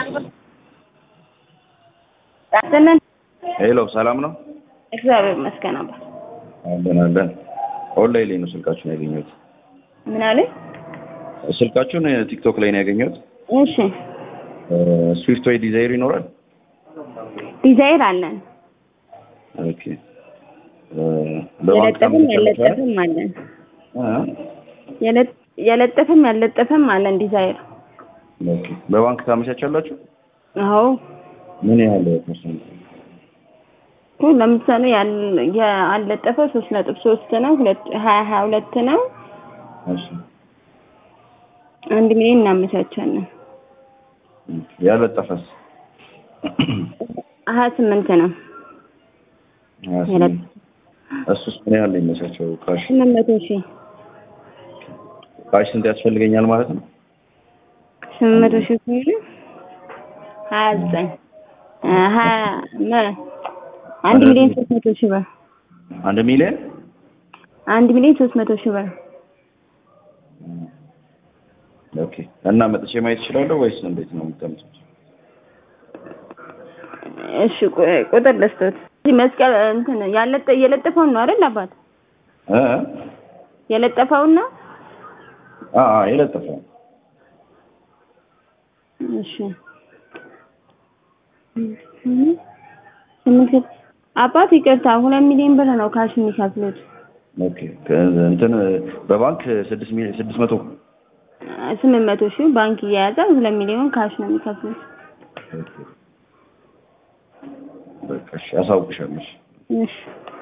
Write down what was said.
ጣጥነን ሄሎ ሰላም ነው? እግዚአብሔር ይመስገን አባ። አለን አለን። ኦንላይን ላይ ነው ስልካችሁን ያገኘሁት። ምን አለ? ስልካችሁን ቲክቶክ ላይ ነው ያገኘሁት። እሺ ስዊፍት ወይ ዲዛይር ይኖራል? ዲዛይር አለን። ኦኬ በባንክ የለጠፍም ያለጠፍም አለን። የለ- የለጠፍም ያለጠፍም አለን ዲዛይር። ኦኬ በባንክ ታመቻቻላችሁ? አዎ ምን ያህል ፐርሰንት? እኮ ለምሳሌ ያል- ያለጠፈው ሶስት ነጥብ ሶስት ነው። ሁለት ሀያ ሀያ ሁለት ነው። እሺ አንድ ሚሊዮን እናመቻቻለን። ያለጠፈስ? ሀያ ስምንት ነው። ሀያ ስምንት እሱስ ምን ያህል ነው የሚመቻቸው? ካሽ ስምንት መቶ ሺህ ካሽ ስንት ያስፈልገኛል ማለት ነው? ስምንት መቶ ሺህ ከሆነ ሀያ ዘጠኝ ሀያ መ- አንድ ሚሊዮን ሶስት መቶ ሺህ ብር አንድ ሚሊዮን አንድ ሚሊዮን ሶስት መቶ ሺህ ብር ኦኬ። እና መጥቼ ማየት እችላለሁ ወይስ እንዴት ነው የምታመጡት? እሺ ቁ- ቁጥር ልስቶት እዚህ መስቀል እንትን ያለጠ የለጠፈውን ነው አይደል አባት እ የለጠፈውን ነው አ አ የለጠፈ እሺ ስምንት አባት ይቅርታ ሁለት ሚሊዮን ብር ነው ካሽ የሚከፍሉት ኦኬ። እንትን በባንክ ስድስት ሚሊዮን ስድስት መቶ ስምንት መቶ ሺህ ባንክ እየያዘ ሁለት ሚሊዮን ካሽ ነው የሚከፍሉት በቃ እሺ፣ አሳውቅሻለሁ። እሺ። እሺ